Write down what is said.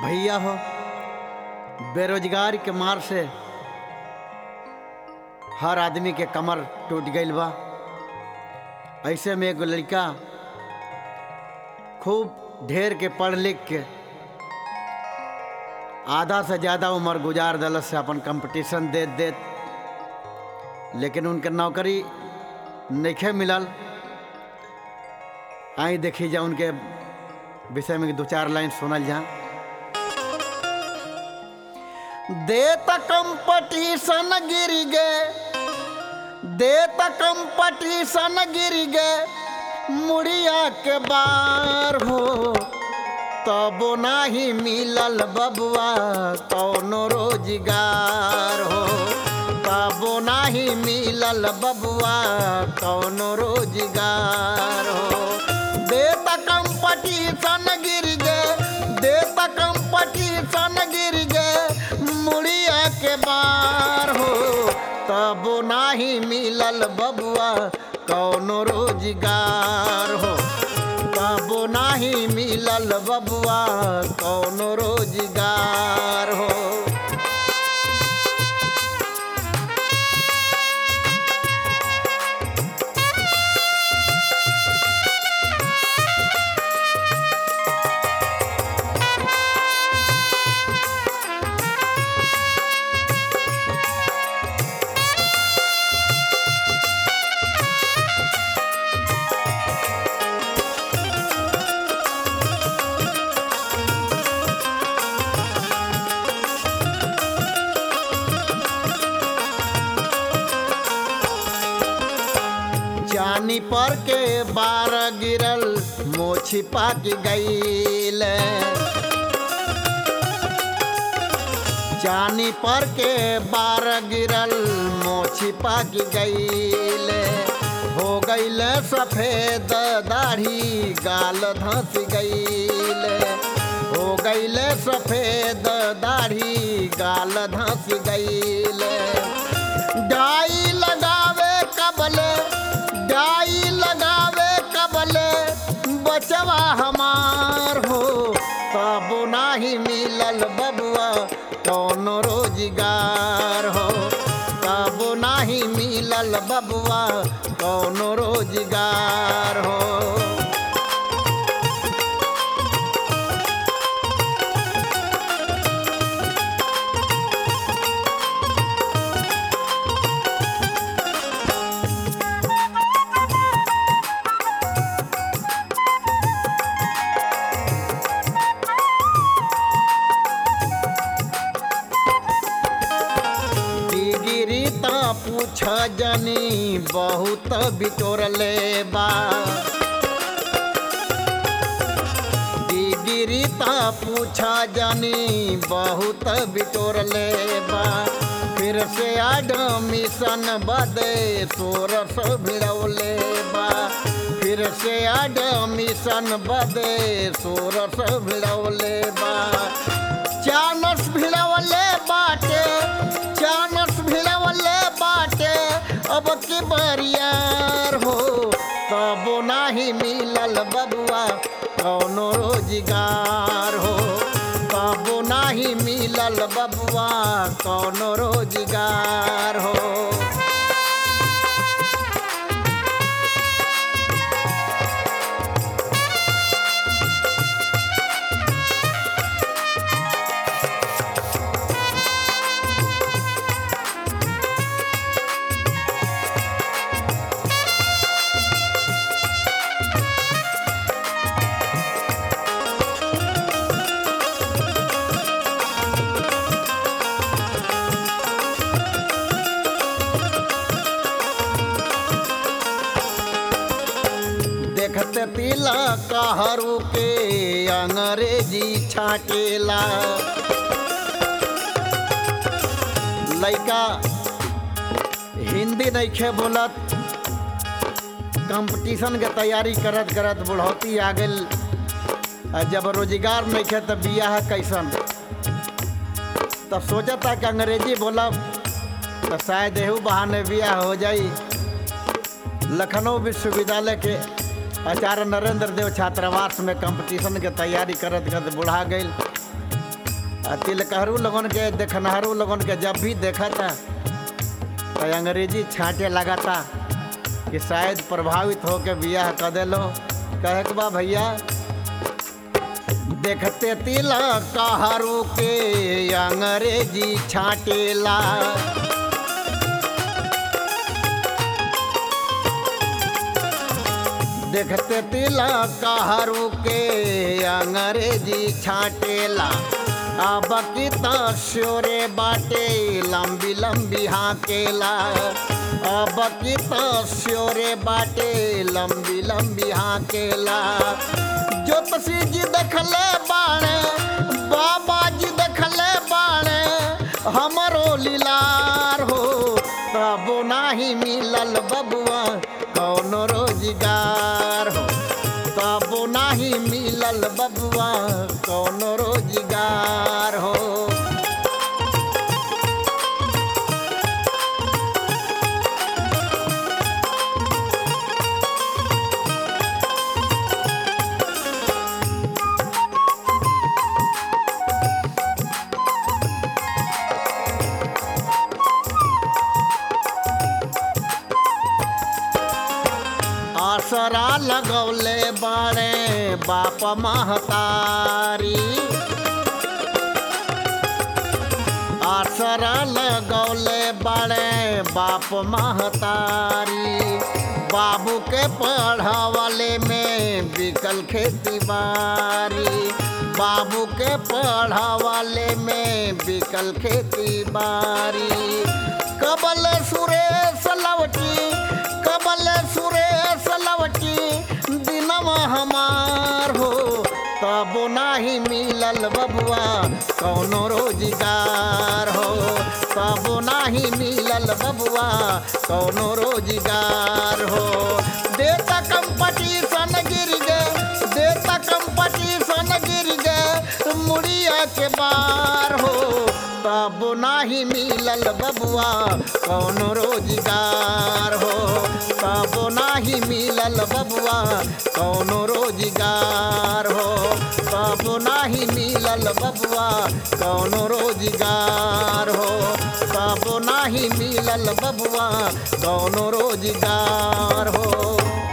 भैया हो बेरोजगार के मार से हर आदमी के कमर टूट गईल बा ऐसे में एगो लड़का खूब ढेर के पढ़ लिख के आधा से ज़्यादा उम्र गुजार दलत से अपन कंपटीशन देत देत लेकिन उनके नौकरी नइखे मिलल आई देखी जा उनके विषय में दो चार लाइन सुनल जा देत कंपटीशन गिर गे देत कंपटीशन गिर गे मुड़िया के बार हो तबो नाही मिलल बबुआ कौनो रोजगार हो तबो नाही मिलल बबुआ कौनो रोजगार हो देत कंपटीशन गिर गे देत कंपटीशन गिर गे मुड़िया के बार हो तबो नाही मिलल बबुआ कौनो रोजगार हो तबो नाही मिलल बबुआ कौनो रोजगार हो जानी पर के बार गिरल मोछी पाक गईल जानी पर के बार गिरल मोछी पाक गईल हो गईल सफेद दाढ़ी गाल धंस गईल हो गईल सफेद दाढ़ी गाल धंस गईल डाई लगावे कबले डाई लगावे कबले बचवा हमार हो तब नाही मिलल बबुआ कौनो रोजगार हो तब नाही मिलल बबुआ कौनो रोजगार हो डिगिरी ता पूछ जनी बहुत बिटोरले बा डिगिरी ता पूछ जनी बहुत बिटोरले बा फिर से एडमिशन बदे सोरस भिड़ौले बा फिर से एडमिशन बदे सोरस भिड़ौले बा चानस भिड़ौले बाटे चानस भिड़ौले बाटे अब के बरियार हो तब नाही मिलल बबुआ कौनो रोजगार हो तब नाही मिलल बबुआ कौनो रोजगार हो देखते पीला कहरू के अंग्रेजी छाटेला लइका हिंदी नइखे बोलत कंपटीशन के तैयारी करत करत बुढ़ौती आ गइल आ जब रोजगार नइखे त बियाह कैसन तब सोचता कि अंग्रेजी बोलब तो शायद एहू बहाने बियाह हो जाई लखनऊ विश्वविद्यालय के आचार्य नरेंद्र देव छात्रावास में कंपटीशन के तैयारी करत करत बुढ़ा गई आ तिलकहरू लोगन के देखनहारू लोगन के जब भी देखा था तो अंग्रेजी छांटे लगा था कि शायद प्रभावित हो के बियाह कर देलो कहे के बा भैया देखते तिलक कहरू के अंग्रेजी छाटेला देखते तिलक कहरू के अंग्रेजी छाटेला अब की तो श्योरे बाटे लंबी लंबी हाकेला अब की तो श्योरे बाटे लंबी लंबी हाकेला ज्योतिषी जी देखले बाणे बाबा जी देखले बाणे हमरो लीलार हो तब नाही मिलल बबुआ कौनो रोजगार हो तब नाही मिलल बबुआ कौनो रोजगार हो आसरा लगौले बाड़े बाप महतारी आसरा लगौले बाड़े बाप महतारी बाबू के पढ़ावले में बिकल खेती बारी बाबू के पढ़ावले में बिकल खेती बारी कबल सुरेश लवटी कबल सुरेश लवटी दिनवा हमार हो तब नाही मिलल बबुआ कौनो रोजगार हो तब नाही मिलल बबुआ कौनो रोजगार हो देता कंपटीशन गिर गए देता कंपटीशन गिर गए मुड़िया के बार हो तब नाही मिलल बबुआ कौनो रोजगार हो तब नाही मिलल बबुआ कौनो रोजगार हो तब नाही मिलल बबुआ कौनो रोजगार हो तब नाही मिलल बबुआ कौनो रोजगार हो